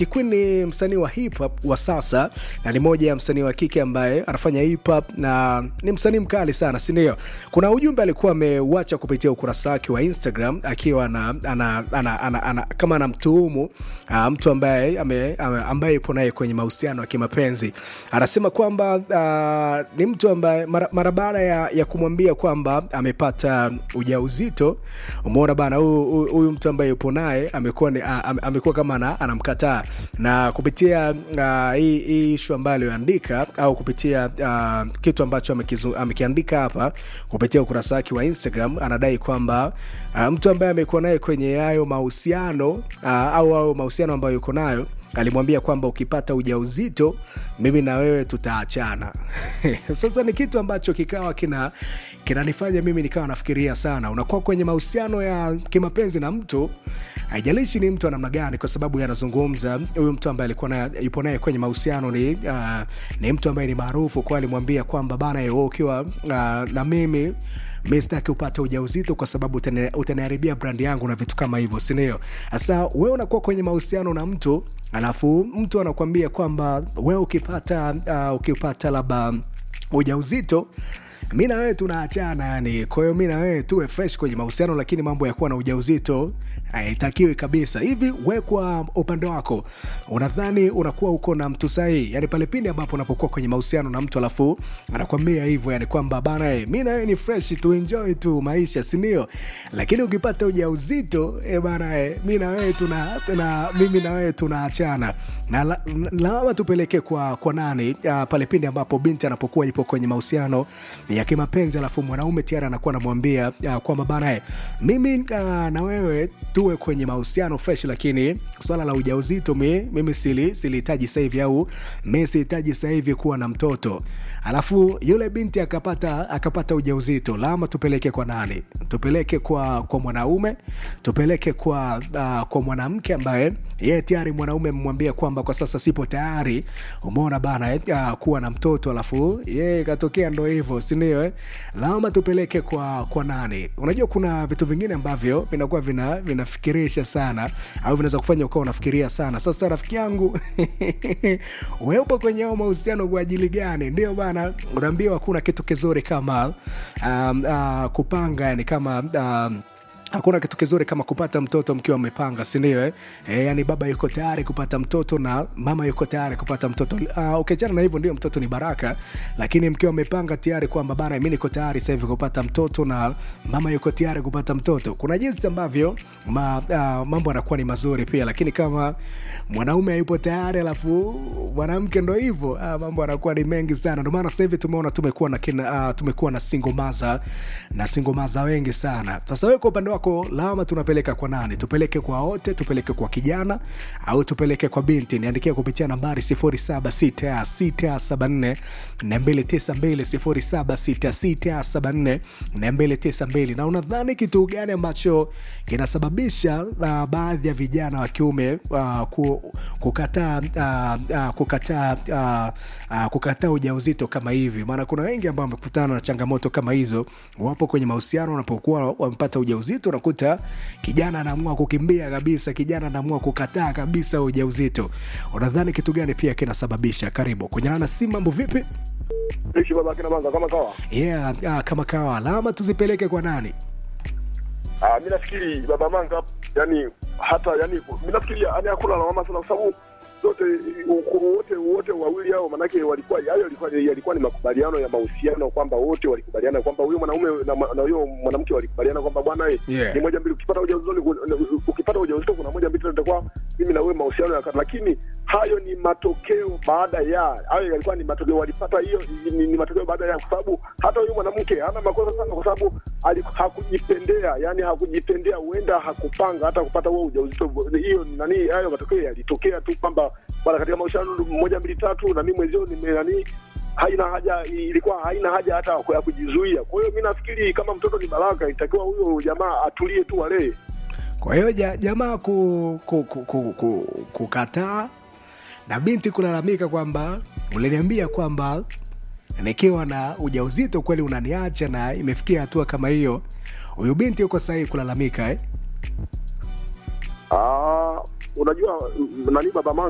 Kikwin ni msanii wa hip hop wa sasa na ni moja ya msanii wa kike ambaye anafanya hip hop na ni msanii mkali sana, si ndio? Kuna ujumbe alikuwa ameuacha kupitia ukurasa wake wa Instagram akiwa na, ana, ana, ana, ana, kama anamtuhumu uh, mtu ambaye ame, ame, ambaye yupo naye kwenye mahusiano ya kimapenzi. Anasema kwamba uh, ni mtu ambaye mara, mara baada ya, ya kumwambia kwamba amepata ujauzito, umeona bana, huyu huyu mtu ambaye yupo naye amekuwa ni- a- ame- amekuwa kama ana- anamkataa na kupitia uh, hii hii ishu ambayo aliyoandika au kupitia uh, kitu ambacho amekizu- amekiandika hapa kupitia ukurasa wake wa Instagram, anadai kwamba uh, mtu ambaye amekuwa naye kwenye hayo mahusiano uh, au au mahusiano ambayo yuko nayo alimwambia kwamba ukipata ujauzito mimi na wewe tutaachana. Sasa ni kitu ambacho kikawa kina kinanifanya mimi nikawa nafikiria sana. Unakuwa kwenye mahusiano ya kimapenzi na mtu, haijalishi ni mtu wa namna gani, kwa sababu yanazungumza huyu mtu ambaye alikuwa na, yupo naye kwenye mahusiano ni, uh, ni mtu ambaye ni maarufu, kwa alimwambia kwamba bana, wewe ukiwa uh, na mimi mi sitaki upate ujauzito kwa sababu utani- utaniharibia brandi yangu na vitu kama hivyo, sindio? Sasa wewe unakuwa kwenye mahusiano na mtu alafu mtu anakuambia kwamba wewe ukipata uh, ukipata labda ujauzito mi na wewe tunaachana yani. Kwa hiyo mi na wewe tuwe fresh kwenye mahusiano, lakini mambo ya kuwa na ujauzito haitakiwi kabisa. Hivi we kwa upande wako unadhani unakuwa uko na mtu sahihi? Yani pale pindi ambapo unapokuwa kwenye mahusiano na mtu alafu anakwambia hivyo, yani kwamba bana, eh, mi na wewe ni fresh tu, enjoy tu maisha, si ndio? Lakini ukipata ujauzito eh bana, eh, mi na wewe tuna, tuna mimi na wewe tunaachana na la- na- lawama tupeleke kwa, kwa nani uh, pale pindi ambapo binti anapokuwa ipo kwenye mahusiano ya kimapenzi alafu mwanaume tayari anakuwa anamwambia uh, kwamba bana eh, mimi uh, na wewe tuwe kwenye mahusiano fresh, lakini swala la ujauzito mi, mimi sili silihitaji sasa hivi au mi sihitaji sasa hivi kuwa na mtoto, alafu yule binti akapata akapata ujauzito, lawama tupeleke kwa nani? Tupeleke kwa kwa mwanaume, tupeleke kwa uh, kwa mwanamke ambaye yeye tayari mwanaume amemwambia kwamba kwa sasa sipo tayari, umeona bana eh, uh, kuwa na mtoto, alafu yeye ikatokea ndo hivyo, si ndio? Eh, lawama tupeleke kwa kwa nani? Unajua kuna vitu vingine ambavyo vinakuwa vina vinafikirisha sana au vinaweza kufanya ukawa unafikiria sana. Sasa rafiki yangu wewe upo kwenye hao mahusiano kwa ajili gani? Ndio bana, unaambiwa hakuna kitu kizuri kama um, uh, kupanga yani kama um, hakuna kitu kizuri kama kupata mtoto mkiwa mmepanga sindio eh? E, yani baba yuko tayari kupata mtoto na mama yuko tayari kupata mtoto uh, ukiachana na hivyo ndio mtoto ni baraka lakini mkiwa mmepanga tayari kwamba bana mi niko tayari sasa hivi kupata mtoto na mama yuko tayari kupata mtoto kuna jinsi ambavyo ma, uh, mambo yanakuwa ni mazuri pia lakini kama mwanaume hayupo tayari alafu mwanamke ndo hivyo uh, mambo yanakuwa ni mengi sana ndio maana sasa hivi tumeona tumekuwa na kina, uh, tumekuwa na singomaza na singomaza wengi sana sasa wewe kwa upande wako lawama tunapeleka kwa nani tupeleke kwa wote tupeleke kwa kijana au tupeleke kwa binti niandikia kupitia nambari 076674 292 076674 na unadhani kitu gani ambacho kinasababisha uh, baadhi ya vijana wa kiume uh, ku, kukataa uh, uh, kukataa uh, uh, kukataa ujauzito kama hivi maana kuna wengi ambao wamekutana na changamoto kama hizo wapo kwenye mahusiano wanapokuwa wamepata ujauzito unakuta kijana anaamua kukimbia kabisa kijana anaamua kukataa kabisa ujauzito unadhani kitu gani pia kinasababisha karibu kunyana na si mambo vipi ishi baba kina manga kama kawa yeah, uh, kama kawa alama tuzipeleke kwa nani ah mimi nafikiri baba manga yani hata yani mimi nafikiri yani hakuna lawama sana kwa sababu zote u- wote wote wawili hao manake walikuwa hayo yalikuwa yalikuwa ni makubaliano ya mahusiano kwamba wote walikubaliana kwamba huyo mwanaume na ma- na huyo mwanamke walikubaliana kwamba bwana eh, Yeah. ni moja mbili ukipata ujauzito ni ku- ukipata ujauzito kuna moja mbili tatu itakuwa mimi na wewe mahusiano ya lakini hayo ni matokeo baada ya hayo yalikuwa ni matokeo walipata hiyo ni, ni matokeo baada ya kwa sababu hata huyu mwanamke hana makosa sana kwa sababu ali- hakujipendea yani hakujipendea huenda hakupanga hata kupata huo ujauzito hiyo nani hayo matokeo yalitokea tu kwamba bwana katika mahusiano moja mbili tatu na mimi mwenzio nime nani haina haja ilikuwa haina haja hata ya kujizuia kwa hiyo mi nafikiri kama mtoto ni baraka itakiwa huyo jamaa atulie tu walee kwa hiyo ja, jamaa ku, ku, ku, ku, ku, kukataa na binti kulalamika kwamba uliniambia kwamba nikiwa na ujauzito kweli unaniacha na imefikia hatua kama hiyo huyu binti yuko sahihi kulalamika eh? Ah, unajua mm, nani baba